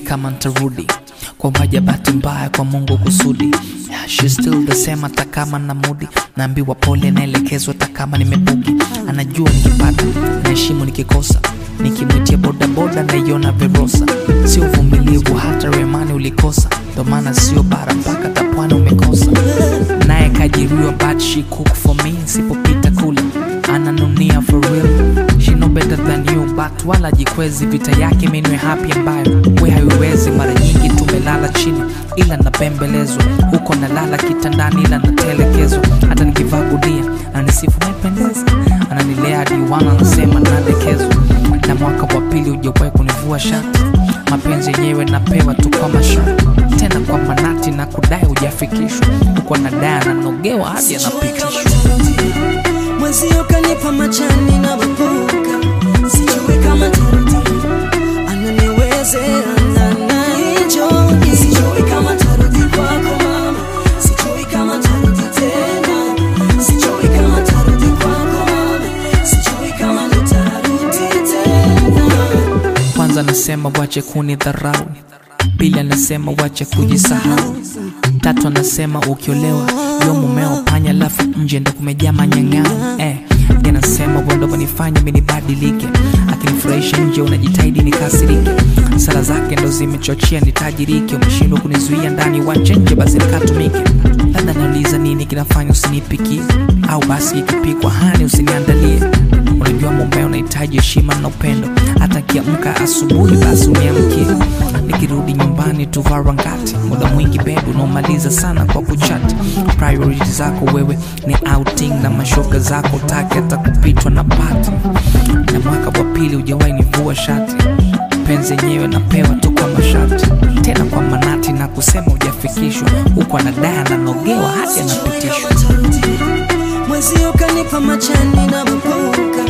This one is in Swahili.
kama ntarudi kwa maja bahati mbaya kwa mungu kusudi yeah, she still the same hata kama na mudi naambiwa pole naelekezwa hata kama nimebugi anajua nikipata naheshimu nikikosa nikimwitia bodaboda naiona verosa sio uvumilivu hata remani ulikosa ndo maana sio bara mpaka tapwana umekosa naye kajiriwa but she cook for me sipopita kule ananunia for real she know better than you but wala jikwezi vita yake minwe hapi ambayo we haiwezi mara nyingi tumelala chini ila napembelezwa huko nalala kitandani ila natelekezwa hata nikivaa gudia ananisifu naipendeza ananilea hadi wana anasema nadekezwa na mwaka wa pili ujawahi kunivua shati mapenzi yenyewe napewa tu kwa masharti tena kwa manati na kudai hujafikishwa huko nadai ananogewa hadi anapitishwa mwenzio kanipa machani na mabuka sijui kama tarudi ananiwezea na naenjoy sijui kama tarudi kwako mama sijui kama tarudi tena sijui kama tarudi kwako mama sijui kama nitarudi tena kwanza anasema wache kuni dharau pili anasema wache kujisahau tatu anasema ukiolewa yo mumeo panya lafu nje ndo kumejaa manyang'ao eh, Yeye anasema wendo wanifanya mi nibadilike akinifurahisha nje unajitahidi nikasirike sala zake ndo zimechochea nitajirike umeshindwa kunizuia ndani wache nje basi nikatumike labda nauliza nini kinafanya usinipikie au basi ikipikwa hani usiniandalie unajua mumbea unahitaji heshima na upendo hata kiamka asubuhi basi uniamkie nikirudi nyumbani tuvarangati muda mwingi bebu unaomaliza sana kwa kuchati priority zako wewe ni outing na mashoga zako taki hata kupitwa na pati na mwaka wa pili ujawahi nivua shati penzi yenyewe napewa tu kwa masharti tena kwa manati na kusema hujafikishwa huku anadai ananogewa hadi anapitishwa mwenzio kanipa machani na mabuka